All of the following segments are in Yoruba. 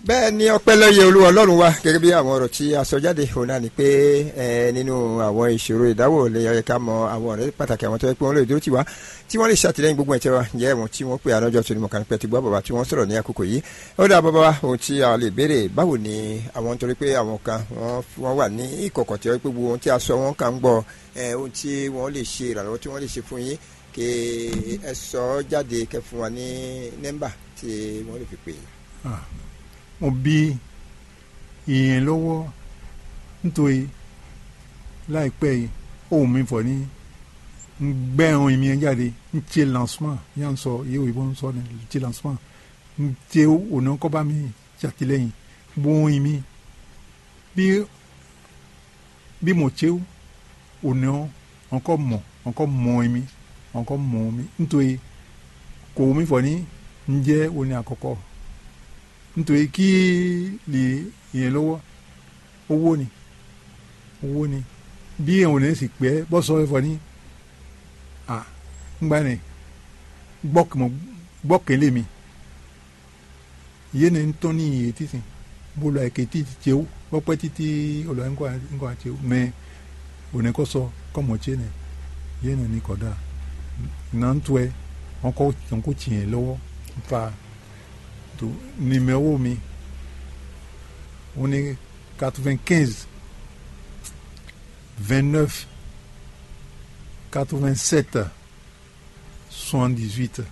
bẹ́ẹ̀ ni ọpẹ́ lọ́yẹ olúwa ọlọ́run wa gẹ́gẹ́ bí àwọn ọ̀rọ̀ tí a sọ jáde òun náà ni pé ẹ nínú àwọn ìṣòro ìdáwò lè yẹ ká mọ àwọn ọ̀rẹ́ pàtàkì àwọn tó yẹ pé wọ́n lè dúró tì wá tí wọ́n lè ṣàtìlẹ́yìn gbogbo ẹ̀tẹ́ wa ǹjẹ́ ẹ̀wọ̀n tí wọ́n pè ànájọ́ tó ní mọ̀kàn pẹ́ ti gbọ́ bàbá tí wọ́n sọ̀rọ̀ ní àkókò yìí ó dà bàbá wa ohun tí a lè béèrè báwo ni àwọn nítorí pé àwọn kan wọ́n wà ní ìkọ̀kọ̀ tí wọ́n pé gbogbo ohun tí a sọ wọ́n kàn ń gbọ́ ohun tí wọ́n lè ṣe ìrànlọ́wọ́ tí wọ́n lè ṣe fún yín kí ẹ sọ jáde kẹ fún wa ní nẹ́mbà tí wọ́n lè fi pè é. mo bí ìyẹn lọ́wọ́ nítorí láìpẹ́ yìí ohun mi fọ̀ ní ń gbẹ́ ẹran ìmí ẹ jáde ń ṣe lancement yà ń sọ iye òyìnbó ń sọ ní ń ṣe lancement ń ṣe ònà kọ́ba mi ṣàtìlẹ́yìn gbóhùn ìmí bí bí mo ṣe ònà ọkọ mọ̀ ọkọ mọ̀ ìmí ọkọ mọ̀ mi nítorí kò mi fọ̀ ní ń jẹ́ òní àkọ́kọ́ nítorí kí lè yẹn lọ́wọ́ owó ni owó ni bí èèyàn ò ní sì pẹ́ bọ́ sọ ẹ̀fọ́ ní à ńgbà ní gbọ́kẹ̀lé mi yéé ní tọ́ ní iye títì bolo àìkè títì tse ó gbọ́pẹ́ títí olùwà ńkọ́ àti ó mẹ òní kọ́ sọ kọ́mọ̀ tse nẹ yéé ní kọ́dà nà ń tó ẹ wọn kọ́ wọn kó tiẹ̀ lọ́wọ́ nfa tó numéro mi on est 95 29 87 78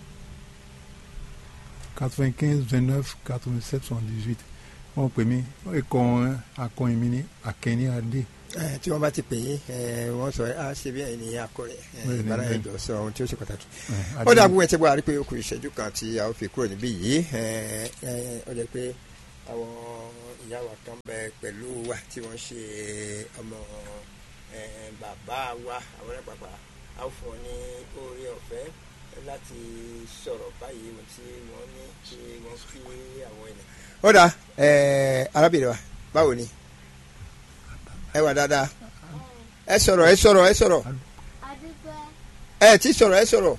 95 29 87 78 wọ́n pè mí ẹ̀kọ́ akọrin mi ní akẹ́ni adé. tí wọ́n bá ti pè yín wọ́n sọ á ṣe bí ẹni akọrin ìbára ẹjọ́ sọ ohun tí ó ṣe pàtàkì. ó dàbí wọ́n ti bọ́ àrí pé ó kù ìṣẹ́jú kan tí a ó fi kúrò níbí yìí ó jẹ́ pé àwọn ìyá wa kan bẹ pẹ̀lú wa tí wọ́n ṣe ọmọ bàbá wa àwọn ẹ̀pàpà a ó fún ọ ní oore ọ̀fẹ́ láti sọ̀rọ̀ báyìí ohun tí wọ́n ní kí wọ́n kí àwọn ènìyàn. ó dà arábìnrin wa báwo ni ẹ wà dáadáa ẹ sọ̀rọ̀ ẹ sọ̀rọ̀ ẹ sọ̀rọ̀ ẹ ti sọ̀rọ̀ ẹ sọ̀rọ̀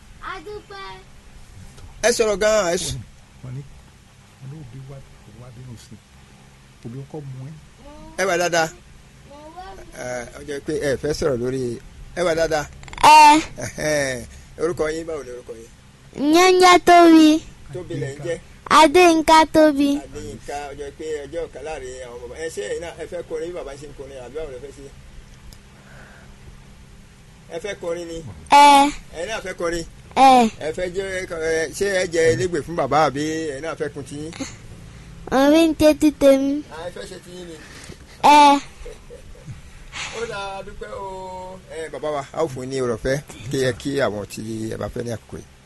ẹ sọ̀rọ̀ gan-an ẹ sọ̀rọ̀ ẹ wà dáadáa ọ jẹ́ pé ẹ fẹ́ sọ̀rọ̀ lórí ẹ wà dáadáa. ẹ. orúkọ yín báwo ni orúkọ yín. nyanya tóbi. tóbi lẹ̀ ń jẹ́. adéyínká tóbi. adéyínká ọ jẹ́ pé ọjọ́ ọ̀kan láàrin àwọn bàbá ẹ ṣé ẹ̀yin náà ẹ fẹ́ kọrin bí bàbá ṣe ń kọrin àbí báwo lẹ fẹ́ ṣe. ẹ fẹ́ kọrin ni. ẹ. ẹ̀yin náà fẹ́ kọrin. ẹ. ẹ fẹ́ jẹ́ ṣé ẹ jẹ́ elégbè fún bàbá àbí ẹ̀yin náà fẹ́ kun tiyín. orí ń tètè tèmi. ẹ fẹ́ ṣe tiyín ni ẹ. ó dáa dúpẹ́ o. ẹ bàbá wa a ó fún ní ọ̀rọ̀ fẹ́ kí ẹ kí àwọn tí ẹ bá fẹ́ ní àkókò yìí.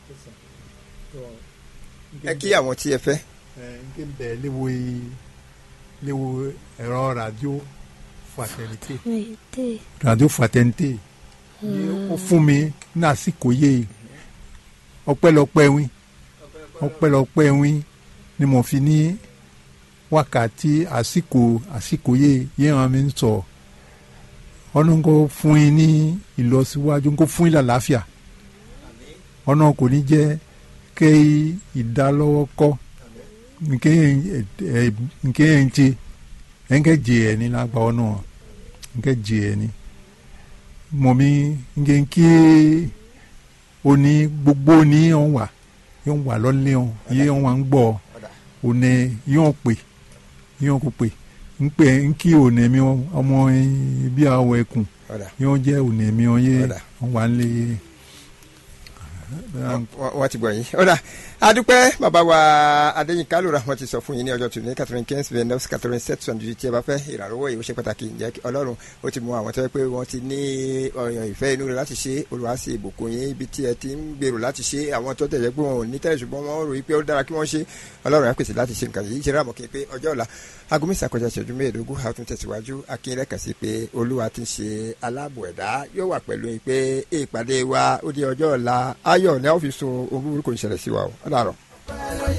ẹ kí àwọn tí ẹ fẹ́. ẹ n kí n bẹ léwo léwo ẹ̀rọ radio fraternité radio fraternité ó fún mi ní àsìkò yé ọpẹ́lọpẹ́ wín ọpẹ́lọpẹ́ wín ni mo fi ní wákàtí àsìkò àsìkò yé yẹn hàn mí ń sọ ọ̀nà kò fún yín ní ìlọsíwájú kò fún yín lálàáfíà ọ̀nà kò ní jẹ́ kẹ́ ìdálọ́wọ́ kọ́ nke yẹn ti nke jẹ ẹ ní lágbà ọ̀nà nke jẹ ẹ ní mọ̀mí nke kí oní gbogbo ní yọ̀n wà yọ̀n wà lọ́lẹ́ yọ̀n yọ̀n wà ń gbọ́ òní yọ̀n pè yọ̀n kò pè ń pè ń kí òní mi ọmọ bí àwọ̀ ẹkùn yọ̀n jẹ́ òní mi ọ̀yẹ́ wọ́n wà ń lé wọ́n ti gbọ́ yín ọ̀dà adúpẹ́ bàbá wa adéyínká lóra wọ́n ti sọ fún yín ní ọjọ́ tòní quatre-vingt quinze vingt neuf quatre-vingt sept soixante-dix tí ẹ bá fẹ́ ìrànlọ́wọ́ yìí ó ṣe pàtàkì ǹjẹ́ ọlọ́run ó ti mú àwọn tó yẹ pé wọ́n ti ní ọ̀yàn ìfẹ́ inú rẹ̀ láti ṣe olùwàsí ìbùkún yín ibi tí ẹ ti ń gbèrò láti ṣe àwọn tó tẹ̀yẹ pé wọn ò ní tẹ̀lé ṣùgbọ́n wọ́n rò pé ó dára kí wọ́n ṣe ọlọ́run á pèsè láti ṣe nǹkan yìí ṣe ráàmù kí n pé ọjọ́ ọ̀la aago mẹ́sàn kọjá ìṣẹ́jú mẹ́ẹ̀ẹ́dógún a tún tẹ̀síwájú akínrẹ́ kàn sí pé olúwa ti ń ṣe aláàbò ẹ̀dá yóò wà pẹ̀lú yín pé ìpàdé wa ó di ọjọ́ ọ̀la ayọ̀ ní a ó fi sun ohun burúkú ìṣẹ̀lẹ̀ sí wa ó dàrọ̀.